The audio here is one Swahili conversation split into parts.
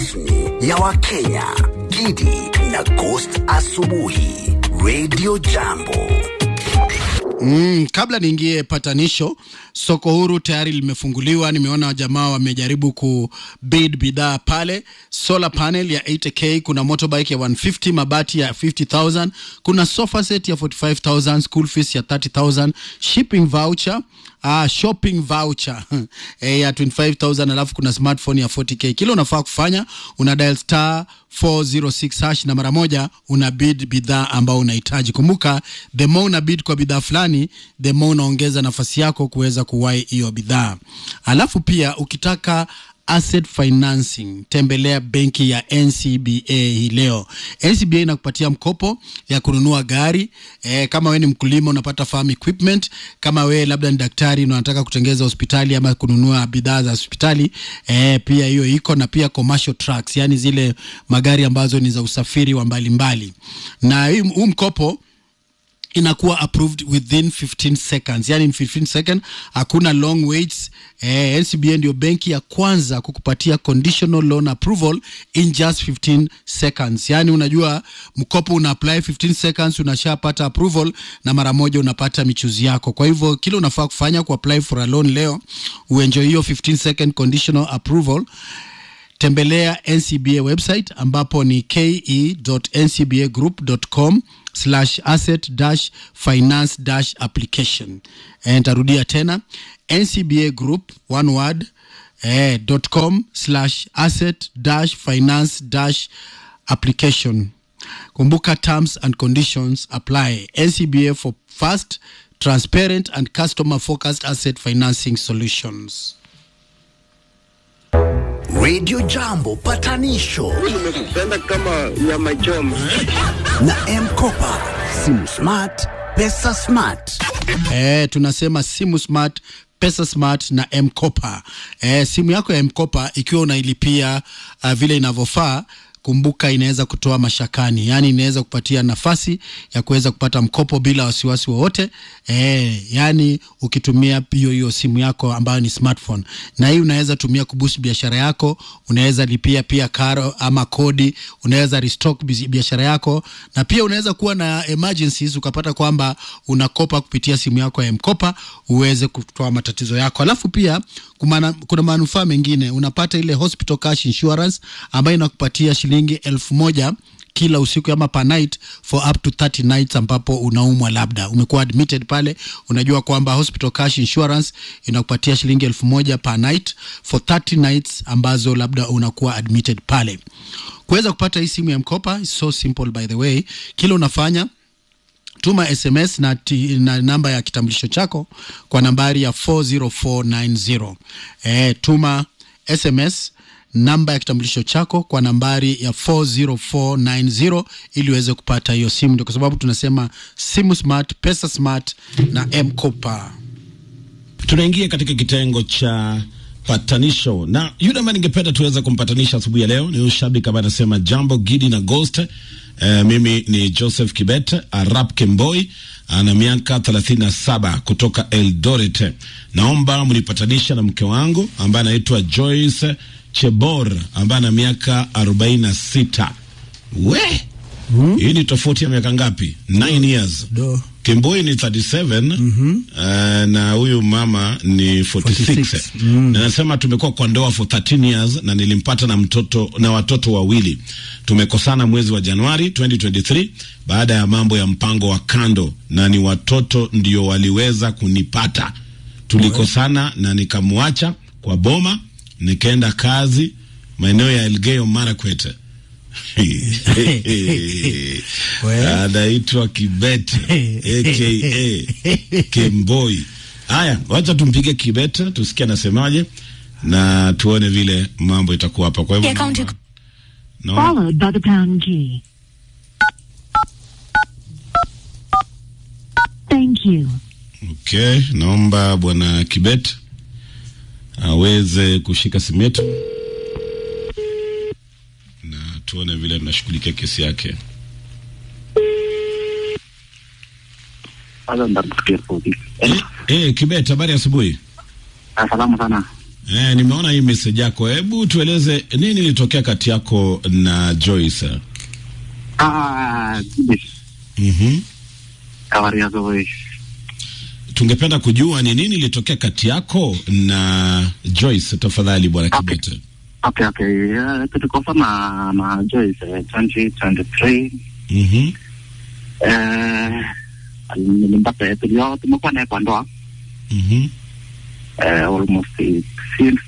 rasmi ya Wakenya, Gidi na Ghost Asubuhi, Radio Jambo. Mm, kabla niingie patanisho, soko huru tayari limefunguliwa. Nimeona wajamaa wamejaribu kubid bidhaa pale, solar panel ya 80k, kuna motorbike ya 150, mabati ya 50000, kuna sofa set ya 45000, school fees ya 30000, shipping voucher Ah, shopping voucher eh, ya 25000 alafu kuna smartphone ya 40k. Kile unafaa kufanya una dial star 406 hash na mara moja una bid bidhaa ambao unahitaji. Kumbuka, the more una bid kwa bidhaa fulani, the more unaongeza nafasi yako kuweza kuwahi hiyo bidhaa. Alafu pia ukitaka asset financing tembelea benki ya NCBA hii leo. NCBA inakupatia mkopo ya kununua gari e, kama we ni mkulima unapata farm equipment, kama we labda ni daktari na unataka kutengeza hospitali ama kununua bidhaa za hospitali e, pia hiyo iko na pia commercial trucks, yani zile magari ambazo ni za usafiri wa mbalimbali mbali. Na huu mkopo inakuwa approved within 15 seconds, yani in 15 seconds, hakuna long waits. Eh, NCBA ndio benki ya kwanza kukupatia conditional loan approval in just 15 seconds. Yani unajua mkopo una apply 15 seconds, unashapata approval na mara moja unapata michuzi yako. Kwa hivyo kile unafaa kufanya ku apply for a loan leo, uenjoy hiyo 15 second conditional approval tembelea NCBA website ambapo ni ke.ncbagroup.com slash asset dash finance dash application. E, ntarudia tena NCBA group one word eh, dot com slash asset dash finance dash application. Kumbuka terms and conditions apply. NCBA for fast, transparent and customer focused asset financing solutions. Radio Jambo patanisho nimekupenda kama ya machoma na Mkopa, simu smart, pesa smart. Eh, tunasema simu smart pesa smart na mkopa eh, simu yako ya mkopa ikiwa unailipia uh, vile inavyofaa kumbuka inaweza kutoa mashakani yaani inaweza kupatia nafasi ya kuweza kupata mkopo bila wasiwasi wowote eh, yaani ukitumia hiyo hiyo simu yako ambayo ni smartphone na hii unaweza tumia kuboost biashara yako unaweza lipia pia karo ama kodi unaweza restock bizi- biashara yako na pia unaweza kuwa na emergencies ukapata kwamba unakopa kupitia simu yako ya mkopa uweze kutoa matatizo yako alafu pia kumana, kuna manufaa mengine unapata ile hospital cash insurance ambayo inakupatia shilingi elfu moja kila usiku ama per night for up to 30 nights ambapo unaumwa labda umekuwa admitted pale unajua kwamba hospital cash insurance inakupatia shilingi elfu moja per night for 30 nights ambazo labda unakuwa admitted pale kuweza kupata hii simu ya mkopa is so simple by the way kile unafanya tuma sms na, ti, na namba ya kitambulisho chako kwa nambari ya 40490 e, tuma sms namba ya kitambulisho chako kwa nambari ya 40490 ili uweze kupata hiyo simu ndio kwa sababu tunasema simu smart pesa smart na mkopa tunaingia katika kitengo cha patanisho na yule ambaye ningependa tuweze kumpatanisha asubuhi ya leo ni huyu shabiki ambaye anasema jambo gidi na ghost eh, mimi ni joseph kibet arap kemboi ana miaka 37 kutoka eldoret naomba mnipatanisha na mke wangu ambaye anaitwa joyce chebor ambaye ana miaka 46 we hii ni tofauti ya miaka ngapi 9 years Do. Kimboi ni 37 mm-hmm. uh, na huyu mama ni 46, 46. Mm. na nasema tumekuwa kwa ndoa for 13 years na nilimpata na mtoto na watoto wawili. Tumekosana mwezi wa Januari 2023 baada ya mambo ya mpango wa kando, na ni watoto ndio waliweza kunipata. Tulikosana na nikamwacha kwa boma, nikaenda kazi maeneo ya Elgeyo Marakwet. Well. anaitwa Kibete aka Kemboi. Haya, wacha tumpige Kibete tusikie anasemaje na tuone vile mambo itakuwa hapa. Kwa hivyo Yeah, county- naomba- naomba- followed by the pound key. Thank you. okay, naomba bwana Kibete aweze kushika simu yetu na tuone vile tunashughulikia kesi yake. Kwanza nitakusikia sauti. Eh, eh, Kibete, habari ya asubuhi. Ah, Salama sana. Eh, nimeona hii message yako. Hebu tueleze nini ilitokea kati yako na Joyce? Ah, Kibet. Mhm. Habari yako wewe? Tungependa kujua ni nini ilitokea kati yako na Joyce, tafadhali bwana Okay. Kibete. Okay, okay. Uh, tulikosana na Joyce eh, 2023. Mhm. Eh, nilimpata tulio tumekuwa naye kwa ndoa Mhm. eh, almost eh, since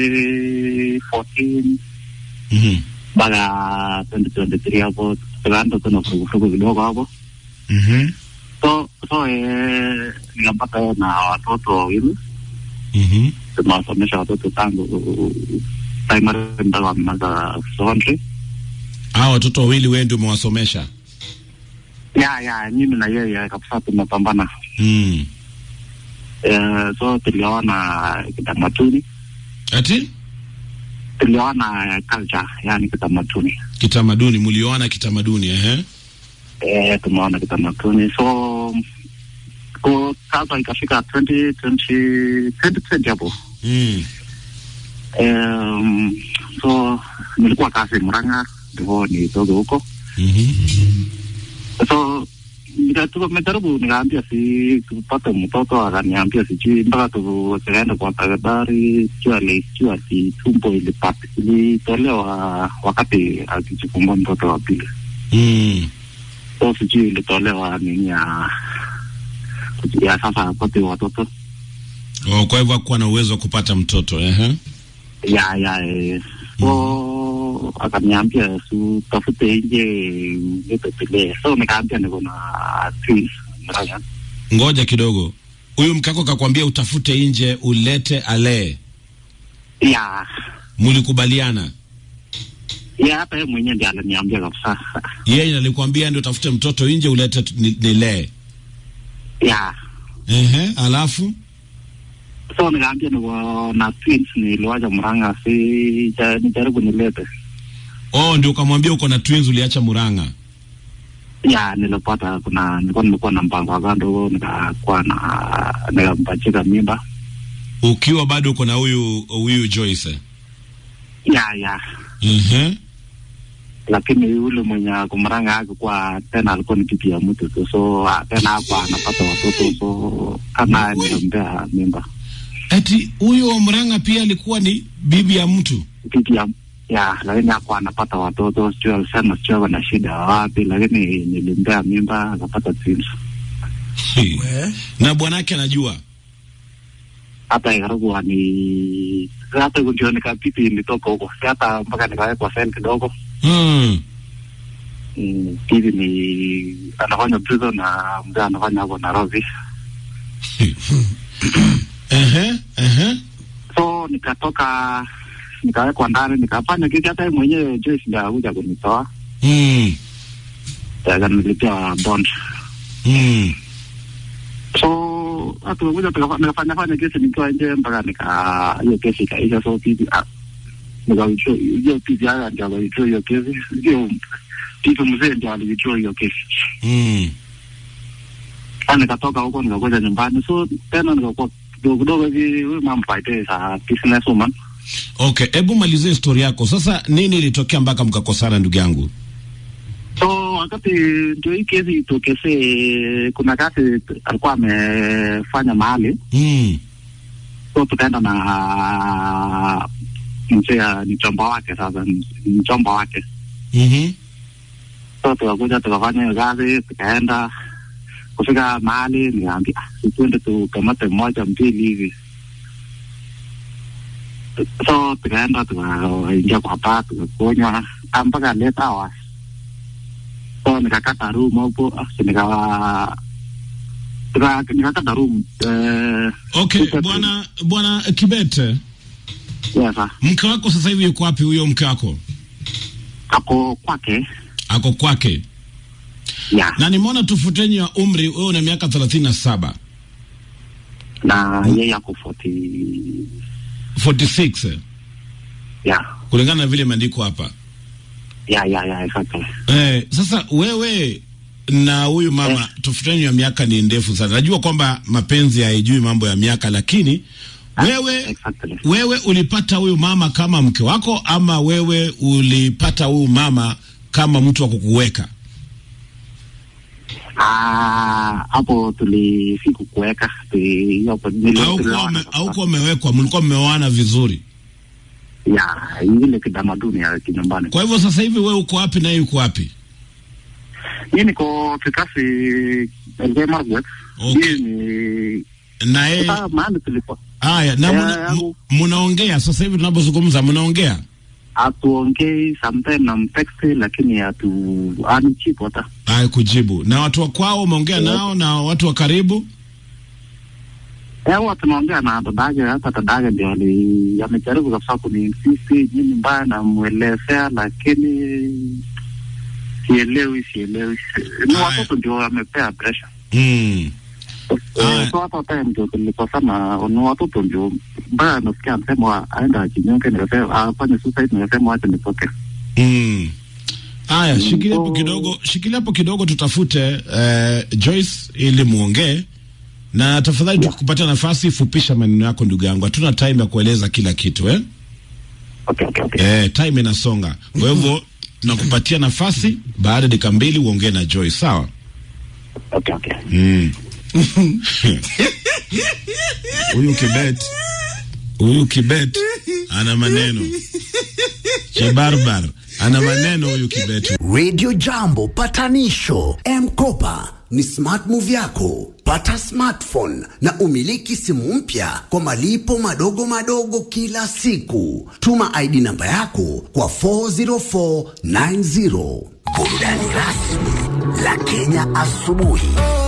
2014 Mhm. mpaka 2023 hapo tukaanza tuna furugufurugu kidogo hapo Mhm. so so eh, nikampata yeye na watoto wawili Mhm. tumewasomesha watoto tangu primary mpaka wamemaliza secondary Hao watoto wawili wewe ndio umewasomesha? ya ya mimi na yeye kabisa tumepambana Mm. eh, so tulioana kitamaduni Ati tulioana culture yani kitamaduni kitamaduni, mlioana kitamaduni ehe. eh, tumeona kitamaduni so ko sasa ikafika 2020 2020 hapo Mm. um, so nilikuwa kazi Murang'a ndivyo nitoke huko Mhm. so nika- tumejaribu nikaambia si tupate mtoto akaniambia sijui mpaka tukaenda kwa daktari sijui alisijui ati tumbo ilipata ilitolewa wakati akijifungua mtoto wa pili Mm. so sijui ilitolewa nini ya ya sasa apate watoto Oh, kwa hivyo hakuwa na uwezo wa kupata mtoto ehe. ya ya eh, so akaniambia su tafute nje nipepele so nikaambia niko na twins Murang'a. Ngoja kidogo, huyu mkako kakwambia utafute nje ulete alee, ya mulikubaliana? ya hata yeye mwenyewe ndiye aliniambia kabisa Yeye alikwambia ndio utafute mtoto nje ulete tu- ni- nilee. ya Ehe, alafu so nikaambia niko na twins niliwacha Murang'a si ja- nijaribu nilete oh, ndio ukamwambia uko na twins, uliacha Murang'a. ya nilipata kuna nilikuwa nimekuwa na mpango wa kando nikakuwa na nikampachika mimba ukiwa bado uko na huyu huyu Joyce. ya ya Ehe, lakini yule mwenye ako Murang'a akikuwa tena alikuwa ni bibi ya mtu tu so ah, tena hapa anapata watoto so kama nikampea mimba ati huyo wa Murang'a pia alikuwa ni bibi ya mtu. bibi ya ya lakini hapo anapata watoto sijui alisema sijui ako na shida wapi lakini nilimpea mimba akapata twins We. na bwanake anajua. hata ikarugu ni hata ndio nikapipi ilitoka huko si hata mpaka nikawekwa sel kidogo Hmm. Mm, bibi ni anafanya prison na mzee anafanya hapo Nairobi Ehe, ehe. so nikatoka nikawekwa ndani nikafanya kiki hata yeye mwenyewe Joyce ndio akuja kunitoa Hmm. akanilipia bond Hmm. so hata kuja nikafanya fanya kesi nikiwa nje mpaka nika hiyo kesi ikaisha so bibi ah, nikawithdraw hiyo bibi haya ndio akawithdraw hiyo kesi hiyo bibi mzee ndio aliwithdraw hiyo kesi Hmm. Sasa nikatoka huko nikakuja nyumbani so tena nikakuwa kidogo kidogo hivi huyu mama fighter sa business woman Okay, hebu malizie historia yako sasa. Nini ilitokea mpaka mkakosana, ndugu yangu? so wakati ndio hii kesi itokesee kuna kazi alikuwa amefanya mahali Hmm. so tukaenda na mzee ni chomba wake sasa ni chomba wake Mhm. so tukakuja tukafanya hiyo kazi tukaenda kufika mahali nikaambia "Ah, si tuende tukamate moja mbili hivi so tukaenda tukaingia kwa baa tukakunywa ah, mpaka late hours so nikakata room hapo ah, si nikawa tuka- nikakata room eh, Okay, Tuka- bwana bwana Kibete, yes, ah. mke wako sasa hivi yuko wapi? Huyo mke wako ako kwake ako kwake, ya na nimeona tofauti ya umri, wewe una miaka thelathini na saba na yeye ako 40 46 ya kulingana na vile imeandikwa hapa. ya ya ya exactly Eh, sasa wewe na huyu mama Eh. tofauti ya miaka ni ndefu sana. Najua kwamba mapenzi haijui mambo ya miaka, lakini Wewe Exactly. wewe ulipata huyu mama kama mke wako ama wewe ulipata huyu mama kama mtu wa kukuweka? Ah, hapo tulisiku kuweka tuli- hapo nili- Au kuwa tuliona ume- sasa. au kuwa umewekwa, mlikuwa mmeoana vizuri? ya ile kitamaduni ya kinyumbani. Kwa hivyo sasa hivi wewe uko wapi na yeye uko wapi? Mimi niko Kikasi Elgeyo Marakwet. Okay. Hii ni Na yeye sasa mahali tulipo haya, na Eh, muna- yangu. mu- mnaongea sasa hivi tunapozungumza, mnaongea hatuongei sometimes na mteksti, lakini hatu anichipo hata haya kujibu. Na watu wa kwao umeongea nao na watu wa karibu? Eh, huwa tunaongea na dadake, hata dadake ndio ali- amejaribu kabisa kuniinsisti nini mbaya, namwelezea lakini sielewi, sielewi. Ni Aya. watoto ndio wamepea pressure. Mm. Aya. Eh, so hata time ndio tulikosana, ni watoto ndio mbaya. Nasikia anasema aenda ajinyonge, nikasema afanye suicide, nikasema wacha nitoke. Mm. Aya, shikilia hapo So- kidogo, shikilia hapo kidogo, tutafute eh, Joyce ili muongee na tafadhali, tukikupatia nafasi, fupisha maneno yako ndugu yangu, hatuna time ya kueleza kila kitu eh? Okay, okay, okay. Eh, time inasonga, kwa hivyo nakupatia nafasi, baada ya dakika mbili uongee na Joyce, sawa? Okay, okay. Mm. Huyu Kibet, huyu Kibet ana maneno Chebarbar ana maneno huyu Kibet. Radio Jambo patanisho M-Kopa ni smart move yako. Pata smartphone na umiliki simu mpya kwa malipo madogo madogo kila siku. Tuma ID namba yako kwa 40490. Burudani rasmi la Kenya asubuhi.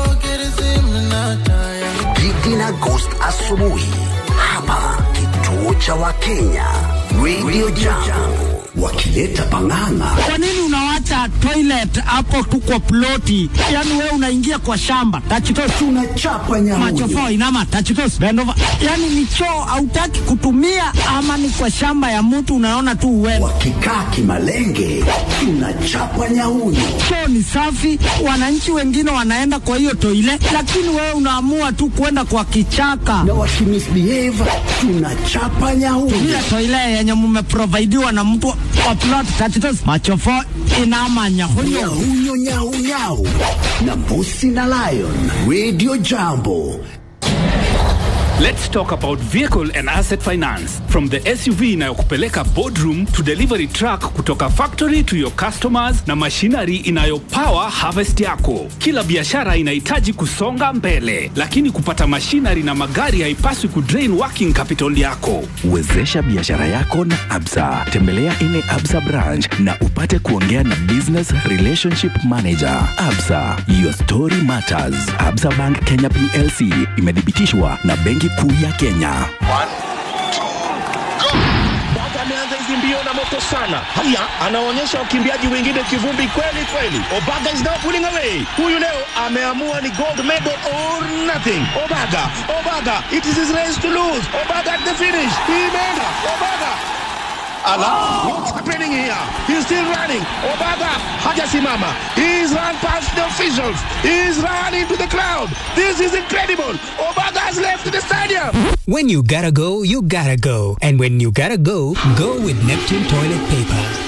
Gigi na Ghost asubuhi hapa kituo cha Wakenya Radio Jambo wakileta pang'ang'a Kwa nini unawacha toilet hapo tu kwa ploti? Yaani wewe unaingia kwa shamba tachitos tunachapa nyamuyo machofo inama tachitos bend over. Yaani ni choo hautaki kutumia ama ni kwa shamba ya mtu unaona tu uende. wakikaa kimalenge tunachapa nyauyo Choo ni safi, wananchi wengine wanaenda kwa hiyo toilet, lakini wewe unaamua tu kwenda kwa kichaka. na wakimisbehave tunachapa nyauyo Ile toilet yenye mmeprovidiwa na mtu wa plot tachitos machofo inama nyahunyo. nyauyo nyaunyau na mbusi na lion radio jambo Let's talk about vehicle and asset finance. From the SUV inayokupeleka boardroom to delivery truck kutoka factory to your customers na machinery inayopower harvest yako. Kila biashara inahitaji kusonga mbele, lakini kupata machinery na magari haipaswi kudrain working capital yako. Wezesha biashara yako na Absa. Tembelea ine Absa branch na upate kuongea na business relationship manager. Absa, your story matters. Absa Bank Kenya PLC imethibitishwa na Benki Kuu ya Kenya. Baba ameanza hizi mbio na moto sana. Haya, anaonyesha wakimbiaji wengine kivumbi kweli kweli. Obaga is now pulling away. Huyu leo ameamua ni gold medal or nothing. Obaga, Obaga, it is his race to lose. Obaga at the finish. Imeenda. Obaga. Ala, what's happening here? He's still running. Obaga hajasimama. He's run past the officials. He's run into the crowd. This is incredible. Obaga has left the stadium. When you gotta go, you gotta go. And when you gotta go, go with Neptune toilet paper.